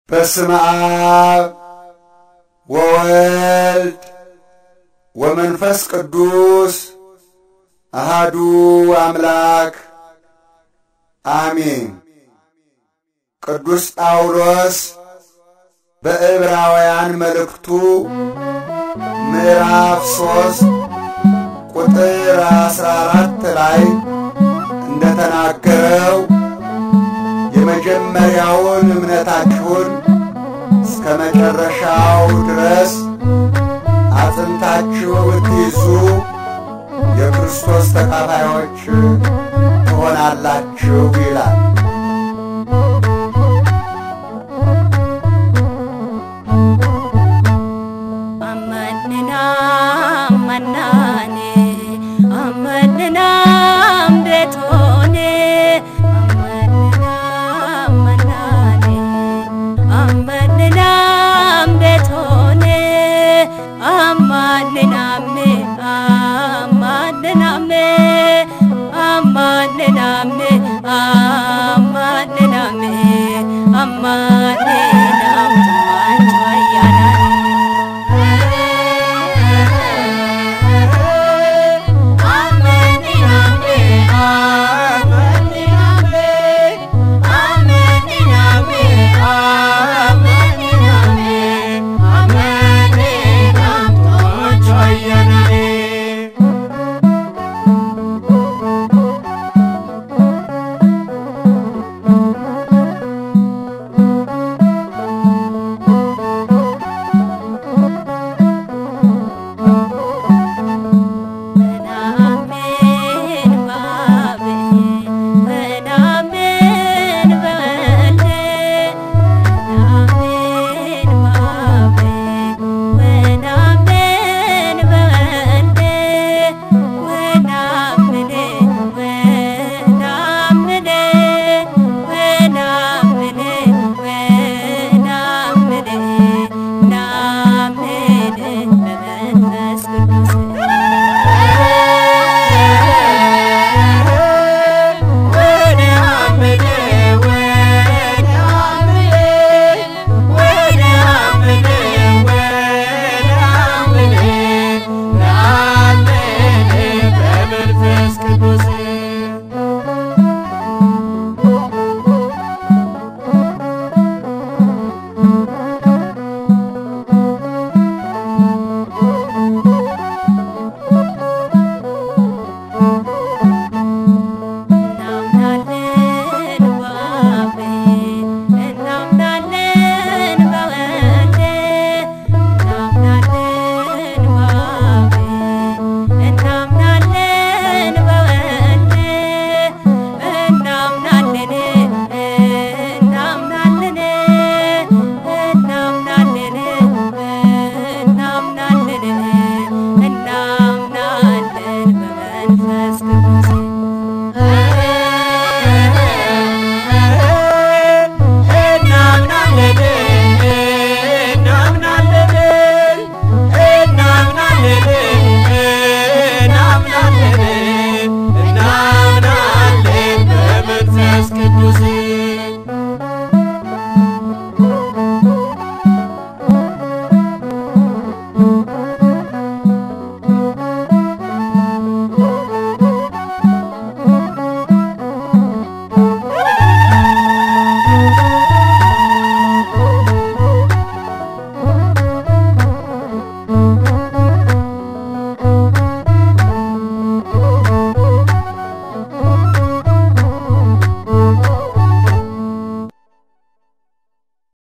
በስመ አብ ወወልድ ወመንፈስ ቅዱስ አሃዱ አምላክ አሜን። ቅዱስ ጳውሎስ በዕብራውያን መልእክቱ ምዕራፍ ሦስት ቁጥር አስራ አራት ላይ እንደተናገረው የመጀመሪያውን እምነታችሁን እስከ መጨረሻው ድረስ አጽንታችሁ ብትይዙ የክርስቶስ ተካፋዮች ትሆናላችሁ ይላል። አመንና አመናኔ አመንና ቤቶኔ አመንና አመናኔ አመንና ቤቶኔ አማንናሜ አማንናሜ አማንናሜ አማንናሜ አማ